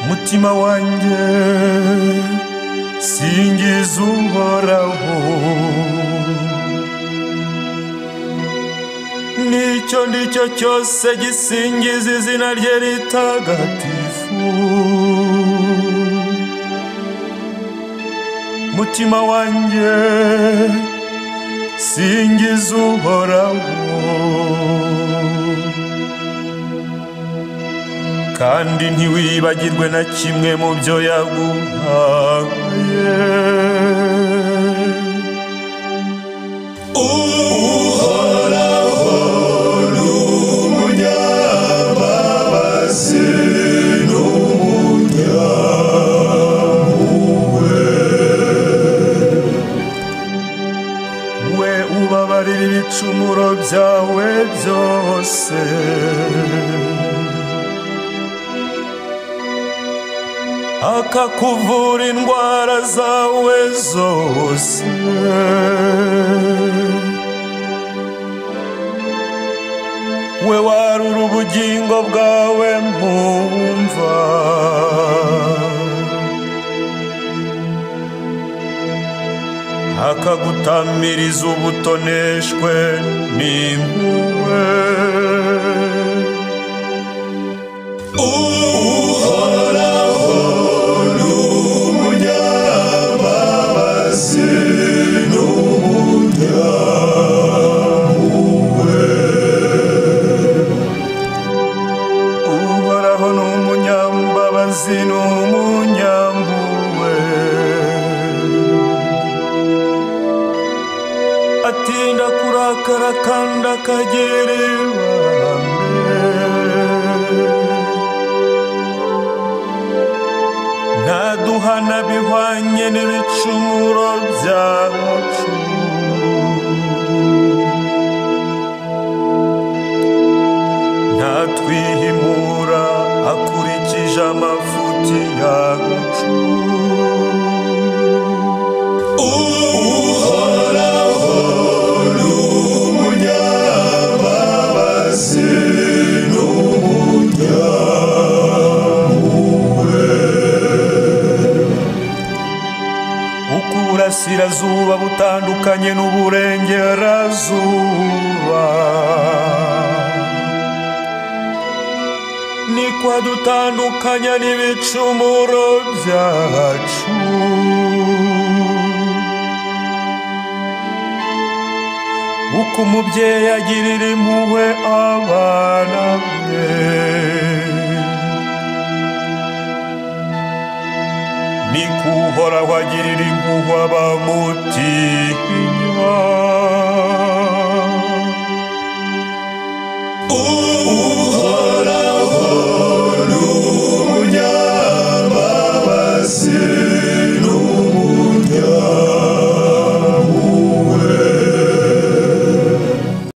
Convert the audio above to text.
umutima wanjye singiza uhoraho n'icyo ndi cyo cyose gisingiza izina rye ritagatifu mutima wanjye singiza uhoraho kandi ntiwibagirwe na kimwe mu byo yaguhaye uhoraho ni umunyambabazi n'umunyampuhwe we ubabarira ibicumuro byawe byose akakuvura indwara zawe zose we warura ubugingo bwawe mu mva akagutamiriza ubutoneshwe n'impuhwe uhoraho ni umunyambabazi n'umunyampuhwe uhoraho ni umunyambabazi n'umunyampuhwe atinda kurakara kandi akagera ibambe ntaduhana bihwanye n'ibicumuro byacu ntatwihimura akurikije amafuti yacu uhoraho ni umunyambabazi ukurasirazuba butandukanye n'uburengerazuba niko adutandukanya n'ibicumuro byacu uko umubyeyi agirira impuhwe abana be ni ko uhoraho agirira impuhwe abamutinya uhoraho